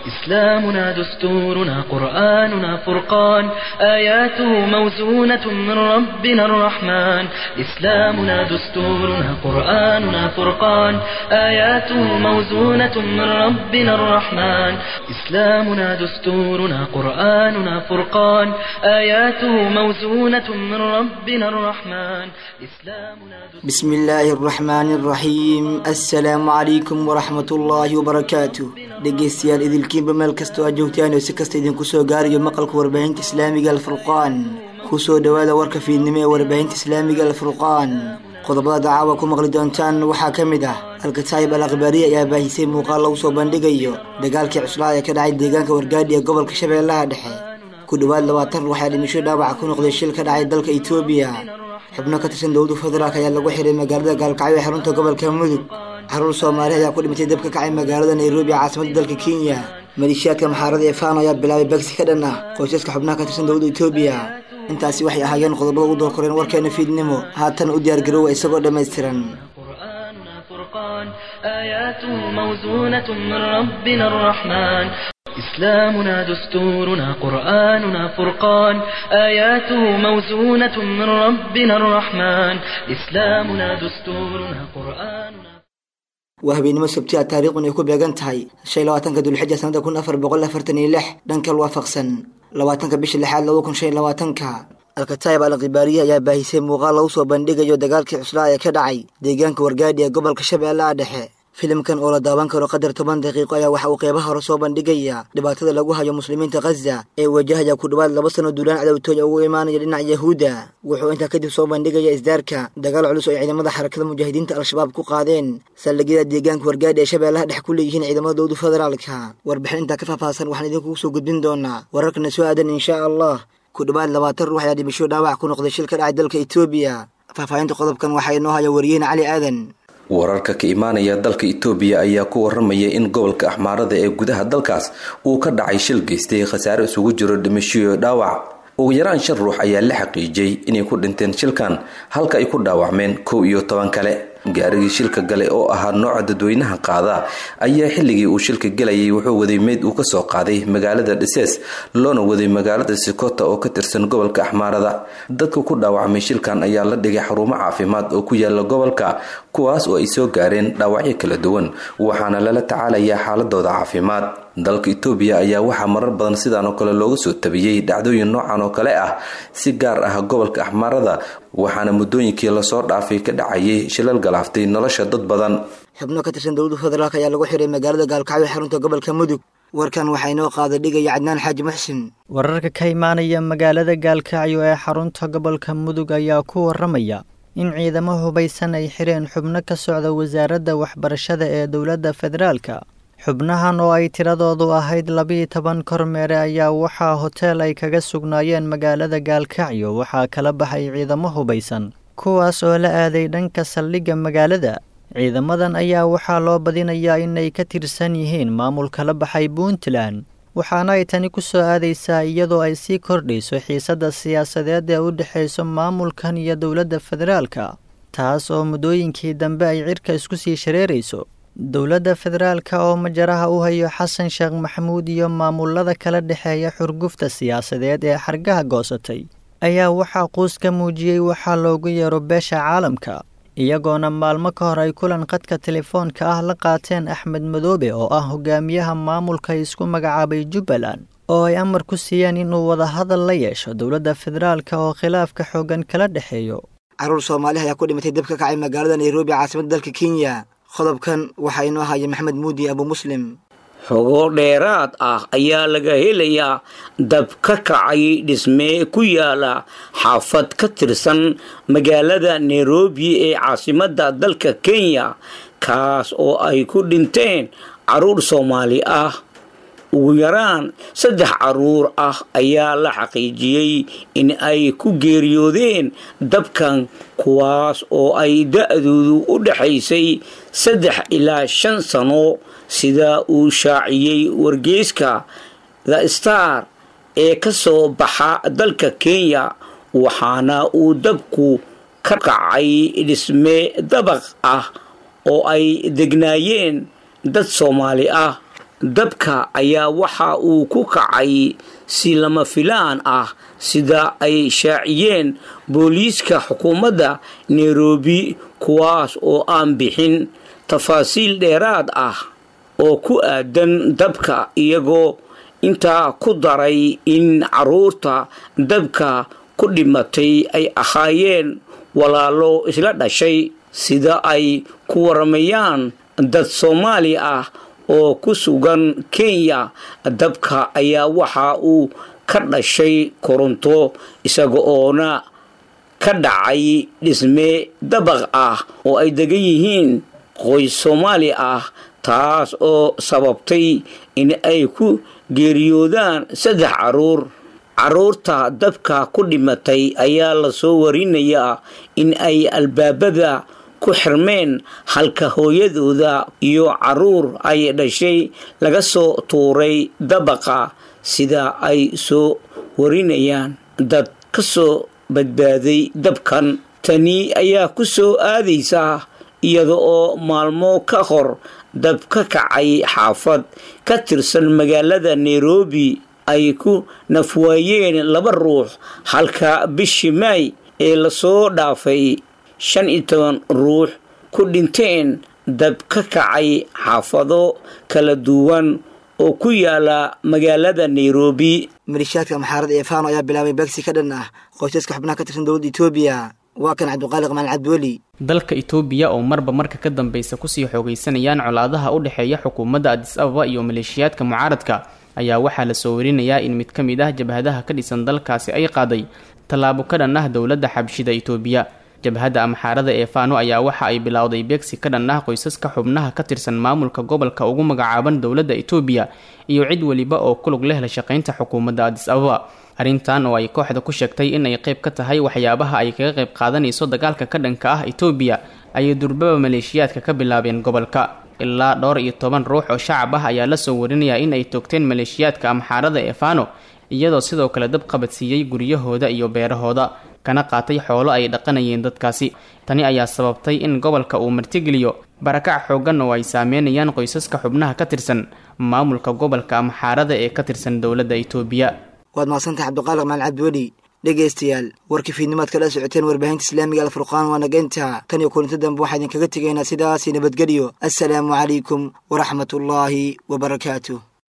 إسلامنا دستورنا قرآننا فرقان آياته موزونة من ربنا الرحمن إسلامنا دستورنا قرآننا فرقان آياته موزونة من ربنا الرحمن إسلامنا دستورنا قرآننا فرقان آياته موزونة من ربنا الرحمن إسلامنا بسم الله الرحمن الرحيم السلام عليكم ورحمة الله وبركاته dhegeystayaal idilkiinba meel kastoo aad joogtaan oo si kasta idinku soo gaarayo maqalka warbaahinta islaamiga alfurqaan kusoo dhowaada warka fiidnimo ee warbaahinta islaamiga alfurqaan qodobada dacaawa ku maqli doontaan waxaa ka mid ah alkataayib al akhbaariya ayaa baahisay muuqaal lagu soo bandhigayo dagaalkii cuslaa ee ka dhacay deegaanka wargaadhi ee gobolka shabeellaha dhexe ku dhowaad labaatan ruux ayaa dhimasho dhaawaca ku noqday shil ka dhacay dalka etoobiya xubno ka tirsan dowladda federaalk ayaa lagu xiray magaalada gaalkacyo ee xarunta gobolka mudug caruur soomaali ayaa ku dhimatay dab ka kacay magaalada nairobi caasimadda dalka kenya maleeshiyaadka maxaarada ee faano ayaa bilaabay bagsi ka dhan ah qoysaska xubnaha ka tirsan dowladda etoobiya intaasi waxay ahaayeen qodobada ugu doorkoreen warkeena fiidnimo haatan u diyaargaroowa isagoo dhammaystiran قرآننا فرقان آياته موزونة من ربنا الرحمن إسلامنا دستورنا قرآننا فرقان آياته موزونة من ربنا الرحمن إسلامنا دستورنا قرآننا waa habeenimo sabtiya taariikhun ay ku beegan tahay shan labaatanka dulxija sanada kun afar boqol afartan iyo lix dhankal waafaqsan labaatanka bisha lixaad laba kun shan labaatanka alkataayib al khibaariye ayaa baahisay muuqaal lagu soo bandhigayo dagaalkii cuslaa ee ka dhacay deegaanka wargaadhi ee gobolka shabeellaha dhexe filimkan oo la daawan karo qadar toban daqiiqo ayaa waxa uu qeybaha hore soo bandhigaya dhibaatada lagu hayo muslimiinta khaza ee wajahaya ku dhowaad laba sano duulaan cadowtooya ugu imaanaya dhinaca yahuudda wuxuu intaa kadib soo bandhigaya isdaarka dagaal culus oo ay ciidamada xarakada mujaahidiinta al-shabaab ku qaadeen saldhigyada deegaanka wargaadhi ee shabeellaha dhex ku leeyihiin ciidamada dowlada federaalka warbixin intaa ka faahfaahsan waxaan idinkugu soo gudbin doonaa wararkana soo aadan inshaa allah ku dhowaad labaatan ruux ayaa dhimasho dhaawac ku noqday shil ka dhacay dalka etoobiya faahfaahinta qodobkan waxaa inoo haya wariyaheen cali aadan wararka ka imaanaya dalka itoobiya ayaa ku waramaya in gobolka axmaarada ee gudaha dalkaas uu ka dhacay shil geystay khasaare isugu jiro dhimashoyo dhaawac ugu yaraan shan ruux ayaa la xaqiijiyey inay ku dhinteen shilkan halka ay ku dhaawacmeen kow iyo toban kale gaarigii shilka gale oo ahaa nooca dadweynaha qaada ayaa xilligii uu shilka gelayay wuxuu waday meyd uu kasoo qaaday magaalada dhisees loona waday magaalada sikota oo ka tirsan gobolka axmaarada dadka ku dhaawacmay shilkan ayaa la dhigay xarumo caafimaad oo ku yaala gobolka kuwaas oo ay soo gaareen dhaawacyo kala duwan waxaana lala tacaalayaa xaaladooda caafimaad dalka itoobiya ayaa waxaa marar badan sidaan oo kale looga soo tabiyey dhacdooyin noocan oo kale ah si gaar ah gobolka axmaarada waxaana muddooyinkii lasoo dhaafay ka dhacayay shilal galaaftay nolosha dad badan xubno ka tirsan dowladda federaalk ayaa lagu xiray magaalada gaalkacyo ee xarunta gobolka mudug warkan waxaa inoo qaada dhigaya cadnaan xaaji muxsin wararka ka imaanaya magaalada gaalkacyo ee xarunta gobolka mudug ayaa ku waramaya in ciidamo hubaysan ay xireen xubno ka socda wasaaradda waxbarashada ee dowladda federaalka xubnahan oo ay tiradoodu ahayd labiiyo toban kormeere ayaa waxaa hoteel ay kaga sugnaayeen magaalada gaalkacyo waxaa kala baxay ciidamo hubaysan kuwaas oo la aaday dhanka saldhigga magaalada ciidamadan ayaa waxaa loo badinayaa inay ka tirsan yihiin maamul kala baxay puntland waxaana ay tani ku soo aadaysaa iyadoo ay sii kordhayso xiisadda siyaasadeed ee u dhexayso maamulkan iyo dowladda federaalka taas oo muddooyinkii dambe ay cirka isku sii shareerayso dowladda federaalka oo majaraha u hayo xasan sheekh maxamuud iyo maamulada kala dhexeeya xurgufta siyaasadeed ee xargaha goosatay ayaa waxaa quus ka muujiyey waxaa loogu yeero beesha caalamka iyagoona maalmo ka hor ay kulan qadka telefoonka ah la qaateen axmed madoobe oo ah hogaamiyaha maamulka isku magacaabay jubbaland oo ay amar ku siiyeen inuu wadahadal la yeesho dowladda federaalka oo khilaafka xoogan kala dhexeeyo caruur soomaali ayaa ku dhimatay dab ka kacay magaalada nairobi caasimadda dalka kenya qodobkan waxaa inoo haya maxamed muudi abu muslim xogo dheeraad ah ayaa laga helayaa dab ka kacay dhisme ku yaala xaafad ka tirsan magaalada nairobi ee caasimadda dalka kenya kaas oo ay ku dhinteen caruur soomaali ah ugu yaraan saddex caruur ah ayaa la xaqiijiyey in ay ku geeriyoodeen dabkan kuwaas oo ay da-doodu u dhexaysay saddex ilaa shan sano sida uu shaaciyey wargeyska the star ee ka soo baxa dalka kenya waxaana uu dabku ka kacay dhisme dabaq ah oo ay degnaayeen dad soomaali ah dabka ayaa waxa uu ku kacay si lama filaan ah sida ay shaaciyeen booliiska xukuumadda nairobi kuwaas oo aan bixin tafaasiil dheeraad ah oo ku aadan dabka iyagoo intaa ku daray in caruurta dabka ku dhimatay ay ahaayeen walaalo isla dhashay sida ay ku waramayaan dad soomaali ah oo ku sugan kenya dabka ayaa waxa uu ka dhashay koronto isaga oona ka dhacay dhisme dabaq ah oo ay degan yihiin qoys soomaali ah taas oo sababtay in ay ku geeriyoodaan saddex caruur caruurta dabka ku dhimatay ayaa lasoo warinayaa in ay albaabada ku xirmeen halka hooyadooda iyo caruur ay dhashay laga soo tuuray dabaqa sida ay soo warinayaan dad ka soo badbaaday dabkan tani ayaa ku soo aadaysa iyada oo maalmo ka hor dab ka kacay xaafad ka tirsan magaalada nairobi ay ku nafwaayeen laba ruux halka bishii maay ee lasoo dhaafay shan iyo toban ruux ku dhinteen dab ka kacay xaafado kala duwan oo ku yaala magaalada nairobi malishaadka maxaarada ee fano ayaa bilaabay begsi ka dhan ah qoysaska xubnaha ka tirsan dowladda etoobiya waa kan cabdiqaaliq maalin cabdiweli dalka itoobiya oo marba marka ka dambeysa kusii xoogaysanayaan colaadaha u dhexeeya xukuumadda adis ababa iyo maleeshiyaadka mucaaradka ayaa waxaa lasoo warinayaa in mid ka mid ah jabhadaha ka dhisan dalkaasi ay qaaday tallaabo ka dhan ah dowladda xabshida itoobiya jabhadda amxaarada ee fano ayaa waxa ay bilowday beegsi ka dhan ah qoysaska xubnaha ka tirsan maamulka gobolka ugu magacaaban dowladda itoobiya iyo cid weliba oo kulug leh la shaqaynta xukuumadda adis ababa arrintan oo ay kooxda ku sheegtay in ay qayb ka tahay waxyaabaha ay kaga qayb qaadanayso dagaalka ka dhanka ah itoobiya ayay durbaba maleeshiyaadka ka bilaabeen gobolka ilaa dhowr iyo toban ruux oo shacab ah ayaa lasoo warinayaa in ay toogteen maleeshiyaadka amxaarada ee fano iyadoo sidoo kale dab qabadsiiyey guryahooda iyo beerahooda kana qaatay xoolo ay dhaqanayeen dadkaasi tani ayaa sababtay in gobolka uu martigeliyo barakac xooggan oo ay saameynayaan qoysaska xubnaha ka tirsan maamulka gobolka amxaarada ee ka tirsan dowladda itoobiya waad mahadsantahay cabdiqaaliq maalin cabdiweli dhegaystayaal warkii fiidnimaad kala socoteen warbaahinta islaamiga alfurqaan waa nageynta tan iyo kulinta dambe waxaa idinkaga tegaynaa sidaasi nabadgelyo assalaamu calaykum waraxmatullaahi wabarakaatuh